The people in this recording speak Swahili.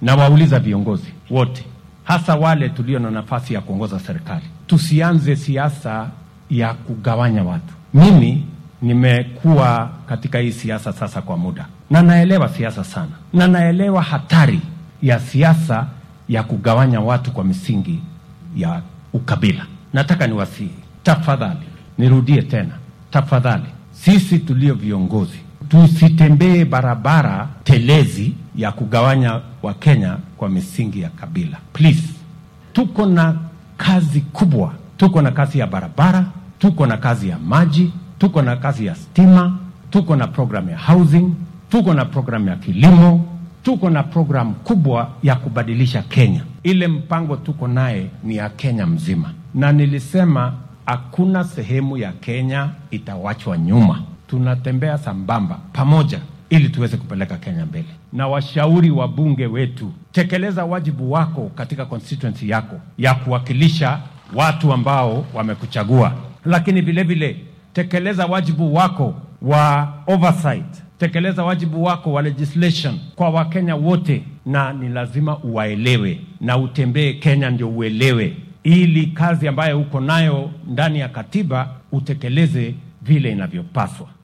na wauliza viongozi wote, hasa wale tulio na nafasi ya kuongoza serikali, tusianze siasa ya kugawanya watu. Mimi nimekuwa katika hii siasa sasa kwa muda, na naelewa siasa sana, na naelewa hatari ya siasa ya kugawanya watu kwa misingi ya ukabila. Nataka niwasihi, tafadhali, nirudie tena, tafadhali, sisi tulio viongozi tusitembee barabara telezi ya kugawanya Wakenya kwa misingi ya kabila. Please, tuko na kazi kubwa, tuko na kazi ya barabara, tuko na kazi ya maji, tuko na kazi ya stima, tuko na program ya housing, tuko na program ya kilimo, tuko na program kubwa ya kubadilisha Kenya. Ile mpango tuko naye ni ya Kenya mzima, na nilisema hakuna sehemu ya Kenya itawachwa nyuma. Tunatembea sambamba pamoja ili tuweze kupeleka Kenya mbele. Na washauri wa bunge wetu, tekeleza wajibu wako katika constituency yako ya kuwakilisha watu ambao wamekuchagua, lakini vile vile tekeleza wajibu wako wa oversight, tekeleza wajibu wako wa legislation kwa Wakenya wote, na ni lazima uwaelewe na utembee Kenya ndio uelewe, ili kazi ambayo uko nayo ndani ya katiba utekeleze vile inavyopaswa.